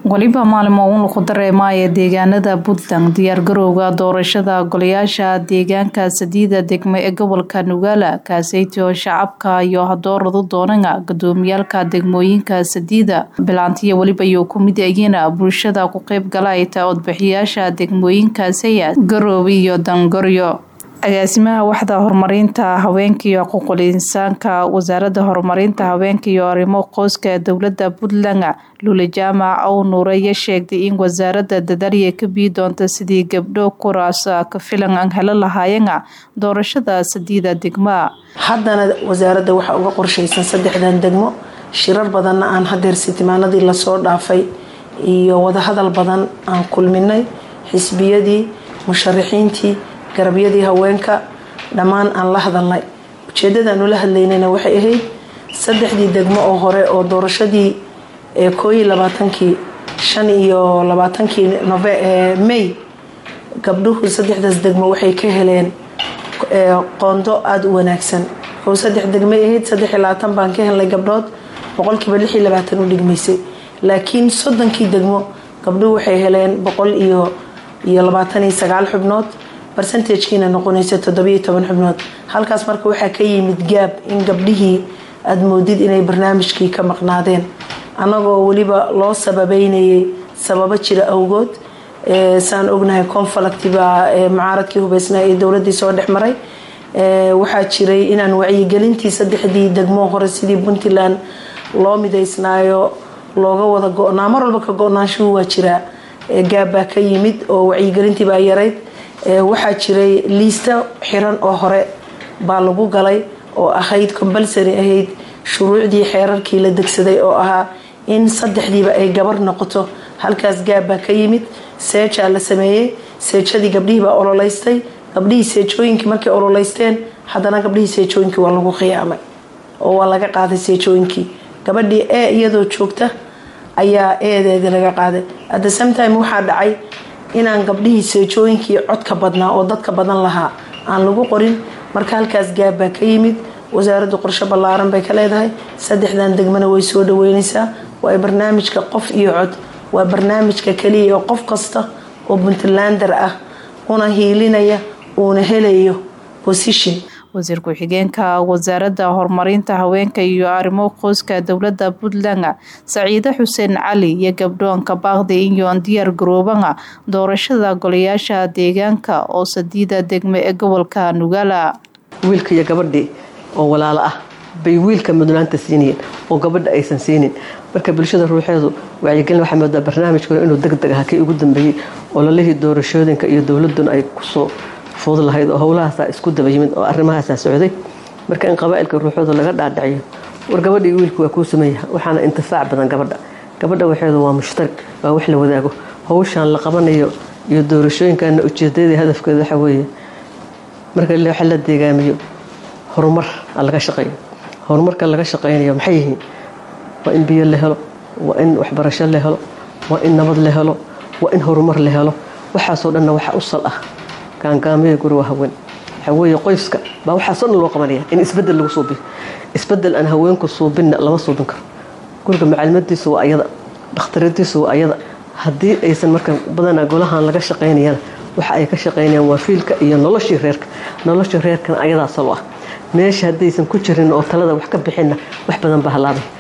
weliba maalimo uun lagu dareemaya deegaanada puntland diyaargarowga doorashada golayaasha deegaanka sadiida degmo ee gobolka nugaala kaaseytoo shacabka iyo hadooradu doonana gudoomiyaalka degmooyinka sadiida bilaantiya weliba iyo kumid ayina bulshada ku qeyb galayta codbixiyaasha degmooyinka sayad garoobi iyo dangoryo agaasimaha waxda horumarinta haweenka iyo xuquuqul insaanka wasaaradda horumarinta haweenka iyo arrimo qoyska ee dowlada puntland lula jaamac ow nuuraya sheegtay in wasaaradda dadaalya ka bii doonta sidii gabdho kuraas ka filan aan helo lahaayana doorashada sadiida degma haddana wasaaradda waxaa uga qorshaysan saddexdan degmo shirar badanna aan hadeer sitimaanadii lasoo dhaafay iyo wadahadal badan aan kulminay xisbiyadii musharaxiintii garabyadii haweenka dhammaan aan la hadalnay ujeedadaanu la hadlaynayna waxay ahayd saddexdii degmo oo hore oo doorashadii kooiyo labaatankii shan iyo labaatankii may gabdhuhu saddexdaas degmo waxay ka heleen qoondo aada u wanaagsan wuxuu saddex degmay ahayd saddex iyo labaatan baan ka helnay gabdhood boqolkiiba lix iyo labaatan u dhigmaysay laakiin soddonkii degmo gabdhuhu waxay heleen boqol iyo iyo labaatan iyo sagaal xubnood barcentagekiina noqonaysa toddobiyo toban xubnood halkaas marka waxaa ka yimid gaab in gabdhihii aada moodid inay barnaamijkii ka maqnaadeen annagoo weliba loo sababeynayay sababo jira awgood saan ognahay conflict baa mucaaradkii hubeysnaa ee dowladii soo dhex maray waxaa jiray inaan wacyigelintii saddexdii degmo hore sidii puntland loo midaysnaayo looga wada go-naa mar walba ka go-naanshuhu waa jiraa gaab baa ka yimid oo wacyigelintii baa yarayd waxaa jiray liista xiran oo hore baa lagu galay oo ahayd combalsary ahayd shuruucdii xeerarkii la degsaday oo ahaa in saddexdiiba ay gabar noqoto halkaas gaab baa ka yimid seejaa la sameeyey seejadii gabdhihii baa ololeystay gabdhihii seejooyinkii markay ololeysteen haddana gabdhihii seejooyinkii waa lagu khiyaamay oo waa laga qaaday seejooyinkii gabadhii ee iyadoo joogta ayaa eedeedii laga qaaday at the same time waxaa dhacay inaan gabdhihii seejooyinkii codka badnaa oo dadka badan lahaa aan lagu qorin marka halkaas gaab baa ka yimid wasaaraddu qorsho ballaaran bay ka leedahay saddexdan degmana way soo dhaweynaysaa waa barnaamijka qof iyo cod waa barnaamijka kaliya oo qof kasta oo puntlander ah una hiilinaya uuna helayo position wasiir ku-xigeenka wasaaradda horumarinta haweenka iyo arrimo qoyska dowlada puntland saciide xuseen cali iyo gabdhoonka baaqdi inyoon diyaar garoobana doorashada golayaasha deegaanka oo sadiida degme ee gobolka nugaala wiilka iyo gabadhii oo walaalo ah bay wiilka mudnaanta siinayeen oo gabadha aysan siinin marka bulshada ruuxeedu wacyigelin waxaa moodaa barnaamijkuna inuu deg deg ah kii ugu dambeeyey oo lalihii doorashooyinka iyo dowladuna ay kusoo fuud lahayd oo howlahaasaa isku daba yimid oo arrimahaasaa socday marka in qabaailka ruuxooda laga dhaadhaciyo war gabadha iyo wiilku waa kuu sameeya waxaana intifaac badan gabadha gabadha waxeedu waa mushtarig waa wax la wadaago howshaan la qabanayo iyo doorashooyinkana ujeedadii hadafkeeda waxa weeye marka waxa la deegaamiyo horumar laga shaqeeyo horumarka laga shaqeynayo maxay yihiin waa in biyo la helo waa in waxbarasho la helo waa in nabad la helo waa in horumar la helo waxaasoo dhanna waxa u sal ah gaangaamaya guri waa haween waxaa weeye qoyska baa waxaasoo dhan loo qabanaya in isbedel lagu suubiyo isbedel aan haweenku suubinna lama suubin karo guriga macallimadiisu waa ayada dhakhtaradiisu waa ayada haddii aysan marka badanaa golahan laga shaqaynayana waxa ay ka shaqaynayaan waa fiilka iyo noloshii reerka noloshii reerkana ayadaa salo ah meesha haddaysan ku jirin oo talada wax ka bixinna wax badan baa halaabay